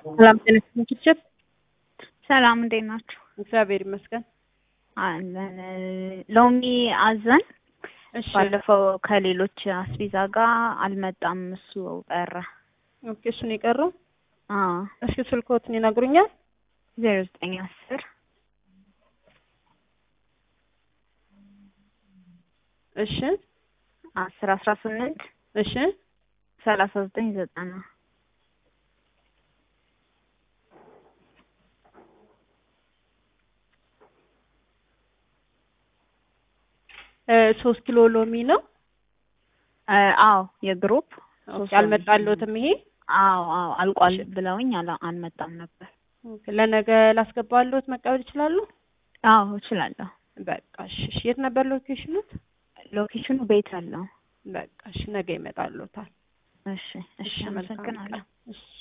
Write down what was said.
ሰላም ጤና ይስጥልኝ። ሰላም እንዴት ናችሁ? እግዚአብሔር ይመስገን። አለን ሎሚ አዘን እሺ ባለፈው ከሌሎች አስቤዛ ጋር አልመጣም፣ እሱ ቀረ። ኦኬ፣ እሱን የቀረው አዎ እስኪ ስልክዎትን ይነግሩኛል? ዜሮ ዘጠኝ አስር እሺ አስር አስራ ስምንት እሺ ሰላሳ ዘጠኝ ዘጠና እ ሶስት ኪሎ ሎሚ ነው። እ አዎ የግሩፕ ኦኬ፣ አልመጣልዎትም ይሄ? አዎ አዎ አልቋል ብለውኝ አላ- አልመጣም ነበር። ኦኬ፣ ለነገ ላስገባልዎት መቀበል ይችላሉ? አዎ እችላለሁ። በቃ እሺ። እሺ፣ የት ነበር ሎኬሽኑት? ሎኬሽኑ ቤት አለው። በቃ እሺ፣ ነገ ይመጣልዎታል። እሺ እሺ መልካም አመሰግናለሁ። ቀን። እሺ